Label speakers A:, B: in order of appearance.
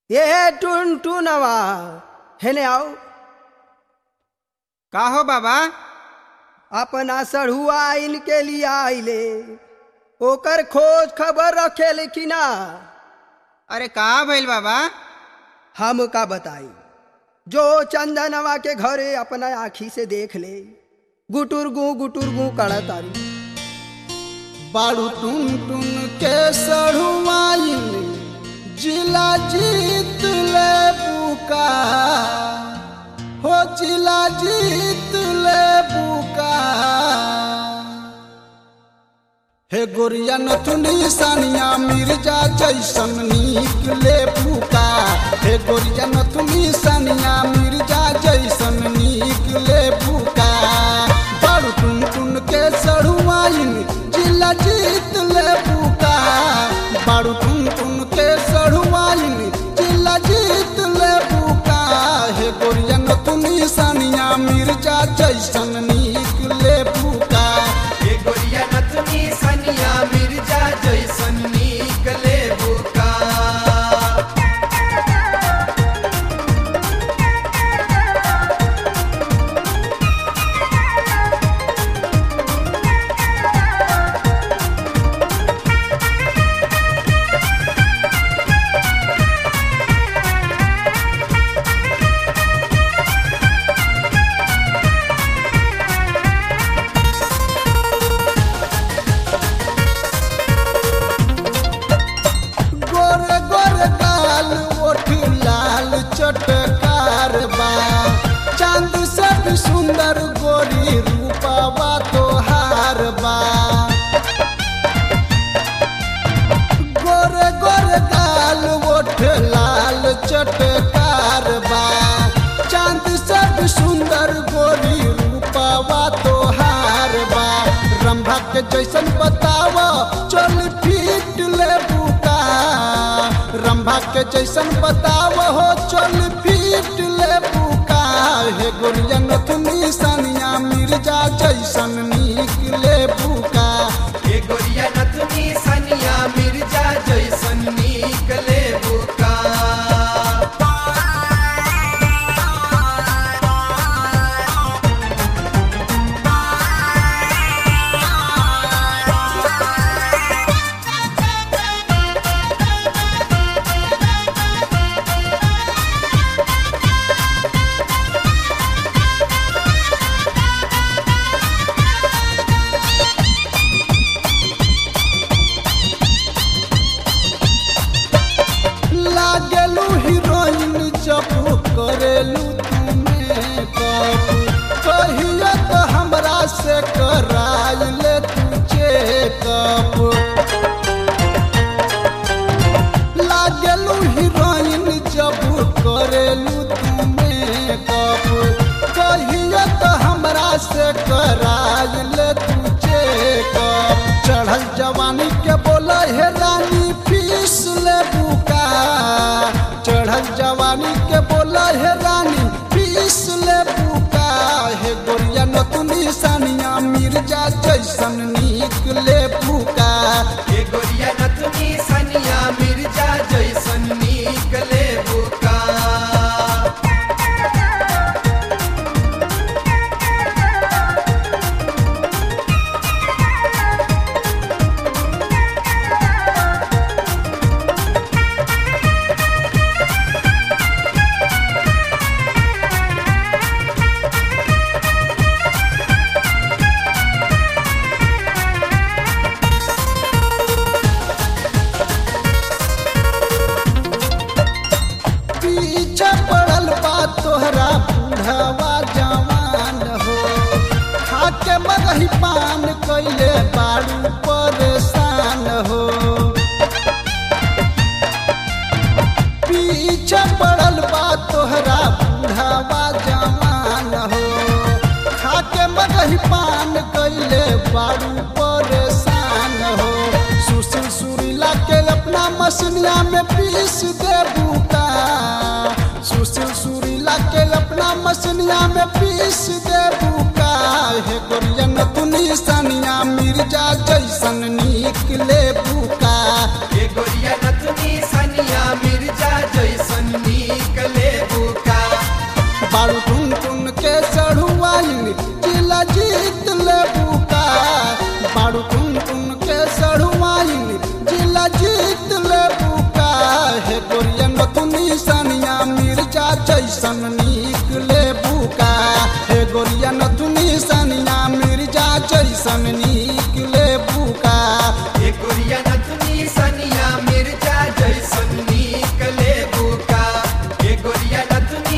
A: ये टुन टुनवा हेने आओ
B: का हो बाबा
A: अपना सढ़ुआ इनके लिए आइले ओकर खोज खबर रखे लेकिन ना
B: अरे का भइल बाबा
A: हम का बताई जो चंदनवा के घरे अपना आखी से देख ले गुटुर गु गुटुर गु कड़ा तारी
C: बारू टुन टुन के सढ़ुआइन जिला जीत ले बुका हो जिला जीत ले बुका हे गोरिया नथुनी सानिया मिर्जा जैसन नीक ले बुका हे गोरिया नथुनी सानिया मिर्जा जैसन नीक ले बुका बारू टुन टुन के सढ़ुआइन जिला जीत ले बुका बारू टुन टुन के सढ़ुआइन जिला जीत ले बुका हे गोरिया नथुनी सानिया मिर्जा जैसन नीक ले बुका
D: ये गोरिया नथनी सनिया मिर्जा जैसन निकले बुका
C: गोरे गोरे गाल ओठ लाल चटकार बा चांद से भी सुंदर गोरी रूपावा तोहार बा गोरे गोरे गाल ओठ लाल चटकार बा चांद से भी सुंदर गोरी रूपावा तोहार बा रंभा के जैसन बतावा चल फीट ले बुका रंभा के जैसन बतावा हो चल फीट ले बुका हे गोरिया नथुनी सनिया मिर्जा जैसन नीक ले बुका
D: ये गोरिया नथनी सनिया मिर्जा जैसन निकले बुका
C: लागेलू हीरोइन जब करेलू तुम्हें कब कहिए तो हमरा से कराई ले तुझे कब लागेलू हीरोइन जब करेलू तुम्हें कब कहिए तो हमरा से कराई ले तुझे कब चढ़ल जवानी के बोला हे रानी फीस ले बुका चढ़ल जवानी के बोला हे रानी फीस ले बुका हे गोरिया नतुनी सानिया मिर्जा जैसन नीक ले बुका
D: ये गोरिया नथनी सनिया मिर्जा जैसन निकले बुका
C: पीछे पड़ल बा तोहरा बूढ़वा जवान हो खाके मगही पान कैले बारू परेशान हो पीछे पड़ल बा तोहरा बूढ़वा जवान हो खाके मगही पान कैले बारू परेशान हो सुशील सुरीला के अपना मसनिया में पीस दे बुका सुशील सुरीला के अपना मसनिया में पीस दे बुका हे गोरिया नतुनी सनिया मिर्जा जैसन नीक ले बुका
D: ये गोरिया नथनी सनिया मिर्जा जैसन
C: जैसन निकले बुका हे गोरिया नथुनी सनिया मिर्जा जैसन निकले बुका
D: ये गोरिया नथुनी सनिया मिर्जा जैसन निकले बुका ये गोरिया नथुनी